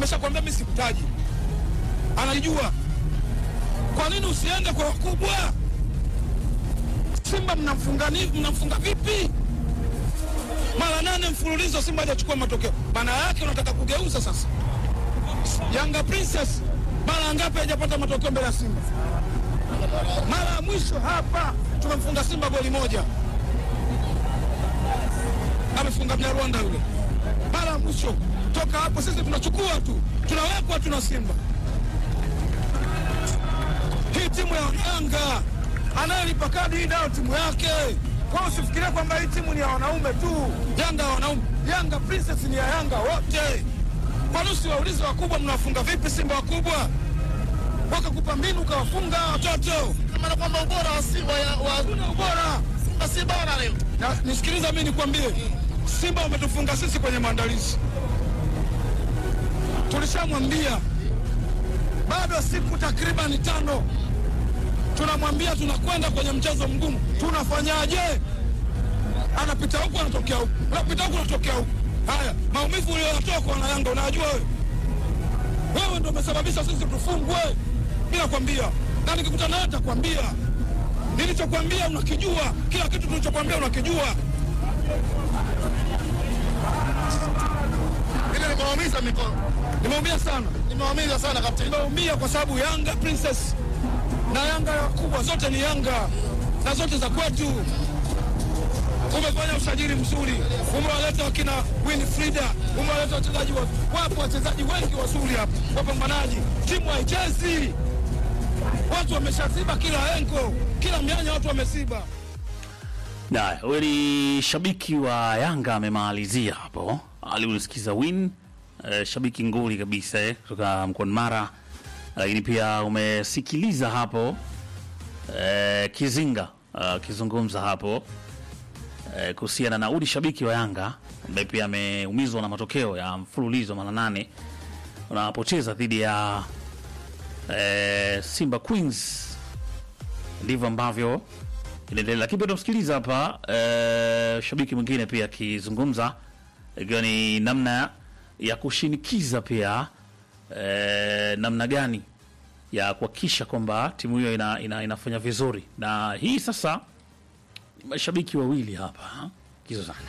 ameshakwambia mimi sikutaji, anajua. Kwa nini usiende kwa wakubwa? Simba mnamfunga ni mnamfunga vipi? Mara nane mfululizo Simba hajachukua matokeo, maana yake unataka kugeuza sasa. Yanga Princess mara ngapi hajapata matokeo mbele ya Simba? Mara ya mwisho hapa tumemfunga Simba goli moja, amefunga Mnyarwanda yule. Mara ya mwisho toka hapo sisi tunachukua tu, tunawekwa tuna Simba. Hii timu ya Yanga anayelipa kadi hii nayo timu yake. Kwa hiyo usifikirie kwamba hii timu ni ya wanaume tu. Yanga ya wanaume, Yanga Princess ni ya Yanga wote. Kwa nini usiwaulize wakubwa, mnawafunga vipi Simba wakubwa? Wakakupa mbinu ukawafunga watoto. Maana kwamba ubora wa Simba wa Hakuna ubora. Simba si bora leo. Na nisikiliza mimi nikwambie, Simba wametufunga sisi kwenye maandalizi. Tulishamwambia bado siku takriban tano, tunamwambia tunakwenda kwenye mchezo mgumu, tunafanyaje? Anapita huku anatokea huku, anapita huku anatokea huku. Haya, maumivu uliyoyatoa kwa wanayanga unayajua wewe? Wewe ndo umesababisha sisi tufungwe. Mimi nakwambia, na nikikutana nawe nitakwambia nilichokwambia unakijua, kila kitu tulichokwambia unakijua. Ile nimewaumiza mikono. Nimeumia sana, Nimewaumiza sana kapteni. nimeumia kwa sababu Yanga Princess na Yanga ya kubwa zote ni Yanga na zote za kwetu. Umefanya usajili mzuri, umewaleta wakina Winfrida, umewaleta wachezaji wa, wapo wachezaji wengi wazuri hapa, wapambanaji. Timu haichezi, watu wameshaziba kila engo, kila mianya watu wamesiba. Na huyo ni shabiki wa Yanga amemalizia hapo, aliusikiza win eh, shabiki nguli kabisa eh, kutoka mkoani Mara, lakini pia umesikiliza hapo eh, Kizinga akizungumza hapo eh, kuhusiana na uli shabiki wa Yanga ambaye pia ameumizwa na matokeo ya mfululizo mara nane unapocheza dhidi ya eh, Simba Queens ndivyo ambavyo inaendelea. Lakini pia tunamsikiliza hapa eh, shabiki mwingine pia akizungumza, ikiwa ni namna ya kushinikiza pia eh, namna gani ya kuhakikisha kwamba timu hiyo ina, ina, inafanya vizuri, na hii sasa ni mashabiki wawili hapa kizozana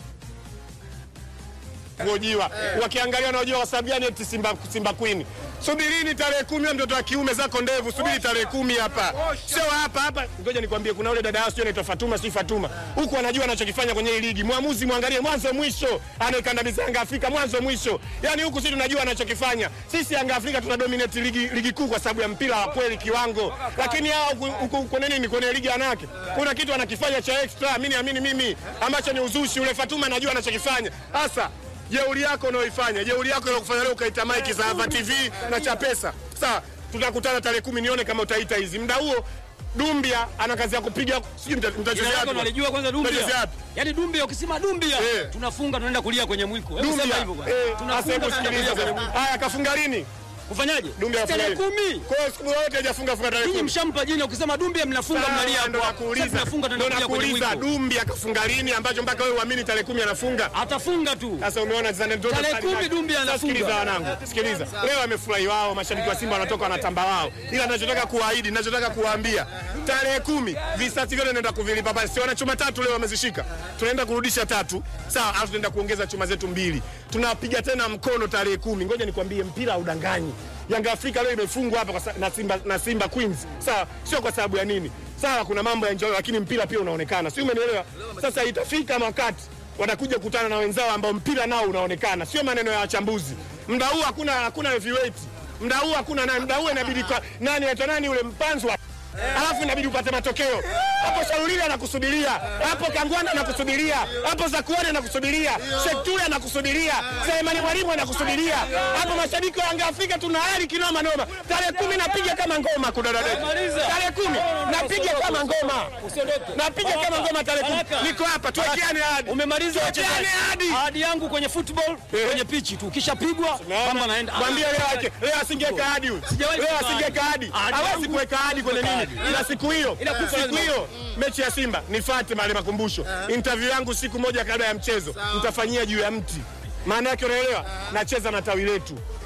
kuojiwa wakiangalia wanaojiwa kwa sababu gani eti Simba, Simba Queen. Subirini tarehe kumi, wewe mtoto wa kiume zako ndevu, subiri tarehe kumi hapa, sio hapa hapa. Ngoja nikwambie, kuna ule dada yao sio anaitwa Fatuma, si Fatuma, huku anajua anachokifanya kwenye hii ligi. Mwamuzi mwangalie mwanzo mwisho, anaikandamiza Yanga Afrika mwanzo mwisho. Yani huku sisi tunajua anachokifanya. Sisi Yanga Afrika tuna dominate ligi, ligi kuu kwa sababu ya mpira wa kweli kiwango, lakini hao huku- huku kwenye nini, kwenye ligi yanake kuna kitu anakifanya cha extra, mimi naamini mimi, ambacho ni uzushi. Ule Fatuma anajua anachokifanya hasa jeuri yako unaoifanya jeuri yako inakufanya leo ukaita maiki za Ava TV na cha pesa. Sawa, tutakutana tarehe kumi, nione kama utaita hizi. Muda huo Dumbia ana kazi ya kupiga, sijui mta- Jina mtachezea lako wapi? nalijua kwanza Mtachezea Dumbia. wapi? Yaani Dumbia ukisema Dumbia Eh. tunafunga tunaenda kulia kwenye mwiko. Hebu sema Dumbia hivyo bwana. eh, Tunafunga sasa hebu tunaenda kulia sikiliza kwenye sasa. mwiko. Haya, kafunga lini? Kufanyaje? Dumbia Tarehe afunga lini? kumi. Kwa hiyo siku yote hajafunga funga tarehe Ninyi kumi. mshampa jina ukisema Dumbia mnafunga mnalia Sawa, ndo hapo. Sasa nakuuliza, tunafunga ndo tunaenda kulia kwenye nakuuliza mwiko. Dumbia kafunga lini ambacho mpaka wewe uamini tarehe kumi anafunga? Atafunga tu. Sasa umeona zana ndio Tarehe kumi Dumbia Sasa anafunga. Sikiliza wanangu, sikiliza. Leo amefurahi wao, mashabiki wa Simba wanatoka wanatamba wao, ila ninachotaka kuahidi, ninachotaka kuwaambia tarehe kumi visasi vyote naenda kuvilipa pale. Si wana chuma tatu leo wamezishika, tunaenda kurudisha tatu, sawa, alafu tunaenda kuongeza chuma zetu mbili, tunapiga tena mkono tarehe kumi. Ngoja nikwambie, mpira haudanganyi. Yanga Afrika leo imefungwa hapa kwa sa- na Simba, na Simba Queens, sawa, sio kwa sababu ya nini, sawa, kuna mambo ya enjoy, lakini mpira pia unaonekana, si umenielewa? Sasa itafika wakati watakuja kukutana na wenzao ambao mpira nao unaonekana, sio maneno ya wachambuzi. Muda huu hakuna hakuna heavyweight, muda huu hakuna nani, muda huu inabidi kwa nani anaitwa nani yule mpanzwa alafu inabidi upate matokeo hapo. Shaulili anakusubiria hapo, Kangwana anakusubiria hapo, Zakuani anakusubiria, Shektuli anakusubiria, Selemani Mwalimu anakusubiria hapo. Mashabiki wa Yanga Afrika tuna hali kinoma noma. Tarehe kumi napiga kama ngoma kudadadeki, tarehe kumi napiga kama ngoma, napiga kama ngoma tarehe kumi. Niko hapa, tuwekeane ahadi. Umemaliza Tuwekeane wachezaji. ahadi. Ahadi yangu kwenye football Eh. kwenye pichi tu. Ukishapigwa mambo naenda. Mwambie leo ake leo asingeweka hadi huyu. Sijawahi Leo kuweka asingeweka hadi. ahadi. Ahadi Hawezi yangu kuweka hadi kwenye kuweka nini? ahadi. Ila siku hiyo, Ila kufa siku lazima. hiyo mechi ya Simba nifuate mahali makumbusho. Interview yangu siku moja kabla ya mchezo nitafanyia juu ya mti. Maana yake unaelewa? Nacheza na tawi letu.